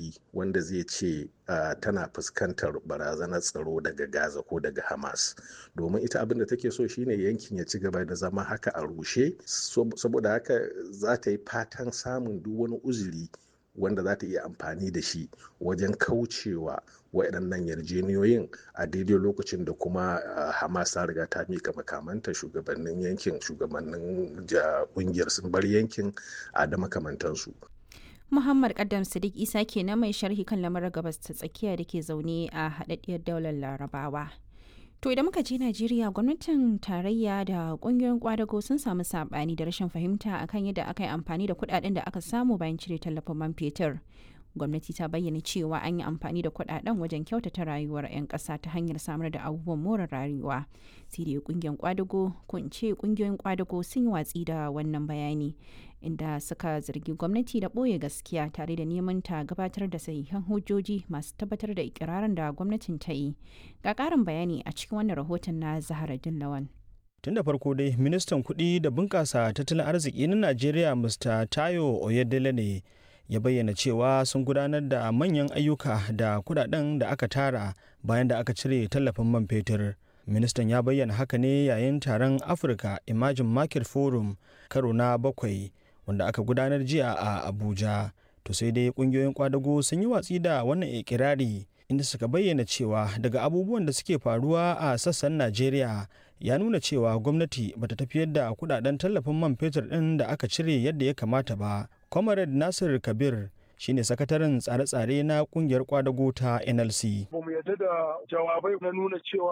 uzuri wanda zai ce uh, tana fuskantar barazanar tsaro daga gaza ko daga hamas domin ita abin da take so shine yankin ya ci gaba da zama haka a rushe saboda haka za ta yi fatan samun duk wani uzuri wanda za ta iya amfani da shi wajen kaucewa waɗannan yarjeniyoyin a daidai lokacin da kuma hamas ta riga ta mika makamanta shugabannin yankin shugabannin ƙungiyar sun bar yankin a da makamantansu Muhammad Kaddam Sadiq Isa ke na mai sharhi kan lamarin gabas ta tsakiya da ke zaune a haɗaɗɗiyar daular Larabawa. To idan muka je Najeriya gwamnatin tarayya da kungiyoyin kwadago sun samu sabani da rashin fahimta akan yadda aka yi amfani da kudaden da aka samu bayan cire tallafin man fetur. Gwamnati ta bayyana cewa an yi amfani da kudaden wajen kyautata rayuwar 'yan ƙasa ta hanyar samar da abubuwan more rayuwa. Sai dai kungiyar kwadago ko in ce kungiyoyin kwadago sun yi watsi da wannan bayani inda suka zargi gwamnati da ɓoye gaskiya tare da neman ta gabatar da sahihan hujjoji masu tabbatar da ikirarin da gwamnatin ta yi ga ƙarin bayani a cikin wannan rahoton na zahara lawan tun da farko dai ministan kuɗi da bunƙasa tattalin arziki na najeriya mr tayo oyedele ne ya bayyana cewa sun gudanar da manyan ayyuka da kudaden da aka tara bayan da aka cire tallafin man fetur ministan ya bayyana haka ne yayin taron afirka imagine market forum karo na bakwai wanda aka gudanar jiya a abuja to sai dai kungiyoyin kwadago sun yi watsi da wannan ikirari inda suka bayyana cewa daga abubuwan da suke faruwa a sassan najeriya ya nuna cewa gwamnati bata tafiyar da kudaden tallafin man fetur din da aka cire yadda ya kamata ba comrade nasir kabir shine sakataren tsare-tsare na kungiyar kwadago ta nlc ba mu yarda da jawabai na nuna cewa